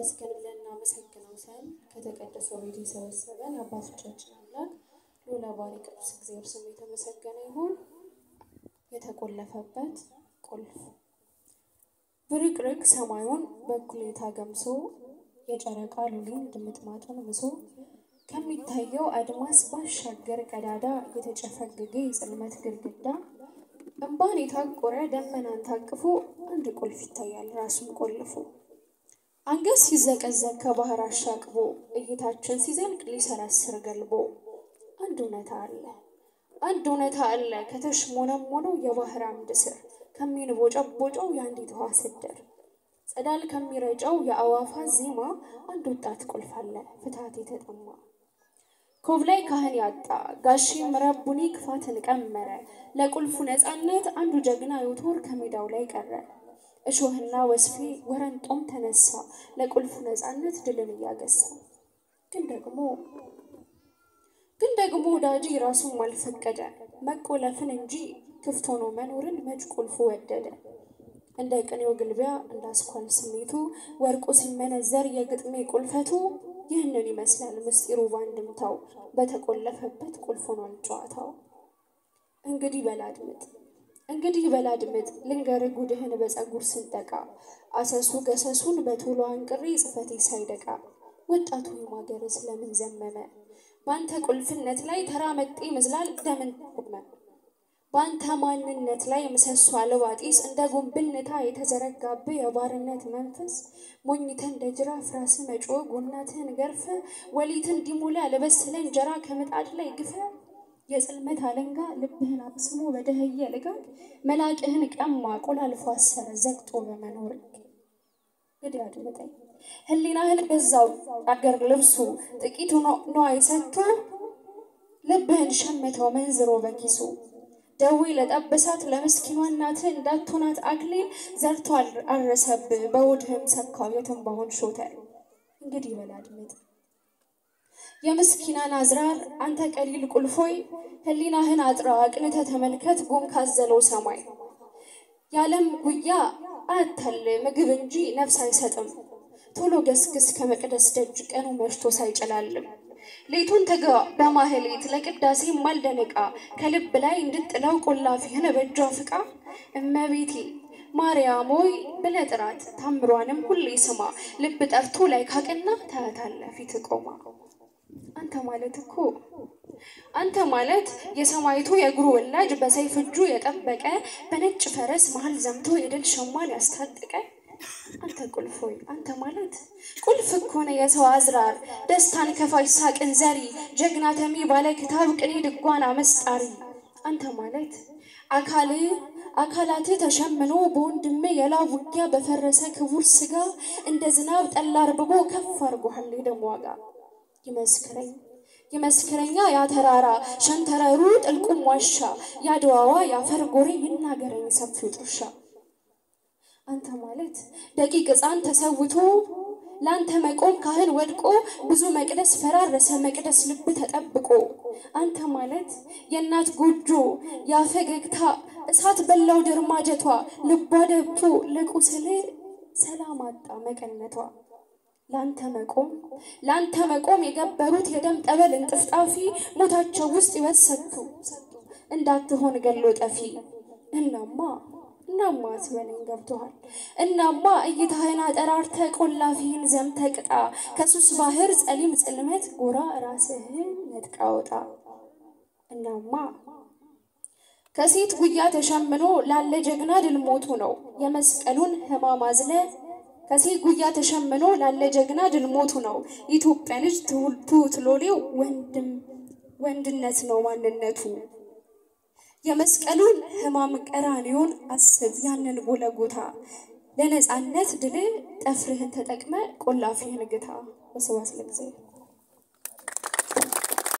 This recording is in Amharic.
ይመስገን ብለን እናመሰግነው ዘንድ ከተቀደሰው ቤት የሰበሰበን የአባቶቻችን አምላክ ልዑለ ባሕርይ ቅዱስ እግዚአብሔር ስሙ የተመሰገነ ይሁን። የተቆለፈበት ቁልፍ ብርቅርቅ ሰማዩን በእኩሌታ ገምሶ የጨረቃ ሉሊን ድምጥማጡን ምሶ ከሚታየው አድማስ ባሻገር ቀዳዳ የተጨፈገገ የጽልመት ግድግዳ እምባን የታቆረ ደመናን ታቅፎ አንድ ቁልፍ ይታያል ራሱን ቆልፎ አንገት ሲዘቀዘቅ ከባህር አሻቅቦ እይታችን ሲዘልቅ ሊሰረስር ገልቦ አንድ እውነታ አለ አንድ እውነታ አለ ከተሽሞነሞነው የባህር አምድ ስር ከሚንቦጨቦጨው የአንዲት ውሃ ስድር ጸዳል ከሚረጨው የአዋፋት ዜማ አንድ ወጣት ቁልፍ አለ ፍትሐት የተጠማ ኮብላይ ካህን ያጣ ጋሼ ምረቡኒ ክፋትን ቀመረ ለቁልፉ ነፃነት አንዱ ጀግና ዮቶር ከሜዳው ላይ ቀረ እሾህና ወስፌ ወረንጦም ተነሳ ለቁልፉ ነፃነት ድልን እያገሳ ግን ደግሞ ግን ደግሞ ወዳጅ ራሱም አልፈቀደ መቆለፍን እንጂ ክፍት ሆኖ መኖርን መች ቁልፉ ወደደ እንደ ቅኔው ግልቢያ እንደ አስኳል ስሜቱ ወርቁ ሲመነዘር የግጥሜ ቁልፈቱ ይህንን ይመስላል ምስጢሩ ባንድምታው በተቆለፈበት ቁልፍ ሆኗል ጨዋታው። እንግዲህ በላድምጥ እንግዲህ በላድምጥ ልንገር ጉድህን በፀጉር ስንጠቃ አሰሱ ገሰሱን በቶሎ አንቅሬ ጽፈቴ ሳይደቃ ወጣቱ የማገር ስለምን ዘመመ በአንተ ቁልፍነት ላይ ተራ መጤ ይመስላል ደምን ቆመ በአንተ ማንነት ላይ ምሰሶ አልባ ጢስ እንደ ጉንብልነታ የተዘረጋብህ የባርነት መንፈስ ሞኝተህ እንደ ጅራፍ ራስህ መጮ ጎናትህን ገርፈ ወሊትን እንዲሞላ ለበሰለ እንጀራ ከምጣድ ላይ ግፈ የጽልመት አለንጋ ልብህን አቅስሞ በደህየ ልጋግ መላቅህን ቀማ ቆላልፎ አሰረ ዘግጦ በመኖር እንግዲህ አድምጠኝ ህሊናህን ገዛው አገር ልብሱ ጥቂቱ ነዋይ ሰጥቶ ልብህን ሸመተው መንዝሮ በኪሱ ደዌ ለጠበሳት ለምስኪኗ እናትህ እንዳትሆናት አክሊል ዘርቶ አረሰብህ በሆድህም ሰካው የትንባሆን ሾተል እንግዲህ በል አድምጥ የምስኪናን አዝራር አንተ ቀሊል ቁልፎይ ህሊናህን አጥራ አቅንተ ተመልከት ጉም ካዘለው ሰማይ የዓለም ጉያ አያታል ምግብ እንጂ ነፍስ አይሰጥም ቶሎ ገስግስ ከመቅደስ ደጅ ቀኑ መሽቶ ሳይጨላልም ሌቱን ተጋ በማህሌት ለቅዳሴ ማልደነቃ ከልብ ላይ እንድጥለው ቆላፊህን በእጇ ፍቃ እመቤቴ ማርያም ሆይ ብለህ ጥራት ታምሯንም ሁሌ ስማ ልብ ጠርቶ ላይ ካቅና ታያታለህ ፊት ቆማ አንተ ማለት እኮ አንተ ማለት የሰማይቱ የእግሩ ወላጅ በሰይፍ እጁ የጠበቀ በነጭ ፈረስ መሀል ዘምቶ የድል ሸማን ያስታጠቀ አንተ ቁልፍ ሆይ አንተ ማለት ቁልፍ እኮ ነው የሰው አዝራር ደስታን ከፋሽ ሳቅን ዘሪ ጀግና ተሚ ባለ ክታብ ቅኔ ድጓን አመስጣሪ አንተ ማለት አካል አካላት ተሸምኖ በወንድም የላብ ውጊያ በፈረሰ ክቡር ስጋ እንደ ዝናብ ጠላ አርብቦ ከፍ አርጎሃል የደም ዋጋ ይመስክረኝ ይመስክረኛ ያ ተራራ ሸንተረሩ ጥልቁም ዋሻ ያድዋዋ የአፈር ጎሬ ይናገረኝ ሰፊው ጥርሻ አንተ ማለት ደቂቅ ሕፃን ተሰውቶ ለአንተ መቆም ካህን ወድቆ ብዙ መቅደስ ፈራረሰ መቅደስ ልብ ተጠብቆ አንተ ማለት የእናት ጎጆ ያፈገግታ እሳት በላው ድርማጀቷ ልቧ ደብቶ ለቁስል ሰላም አጣ መቀነቷ ለአንተ መቆም ለአንተ መቆም የገበሩት የደም ጠበል እንጥፍጣፊ ሞታቸው ውስጥ ይወሰቱ እንዳትሆን ገሎ ጠፊ እናማ እናማ አትበለኝ ገብቶሃል። እናማ እይታህን አጠራርተ ቆላፊህን ዘምተ ቅጣ ከሱስ ባህር ጸሊም ጽልመት ጎራ ራስህን ነጥቃ ወጣ። እናማ ከሴት ጉያ ተሸምኖ ላለ ጀግና ድል ሞቱ ነው የመስቀሉን ሕማም አዝለ ከሴት ጉያ ተሸምኖ ላለ ጀግና ድል ሞቱ ነው የኢትዮጵያ ልጅ ትሁት ሎሌው ወንድም ወንድነት ነው ማንነቱ። የመስቀሉን ሕማም ቀራንዮን አስብ ያንን ጎለጎታ ለነፃነት ድል ጠፍርህን ተጠቅመ ቆላፊህን ግታ። በስብሐት ለእግዚአብሔር።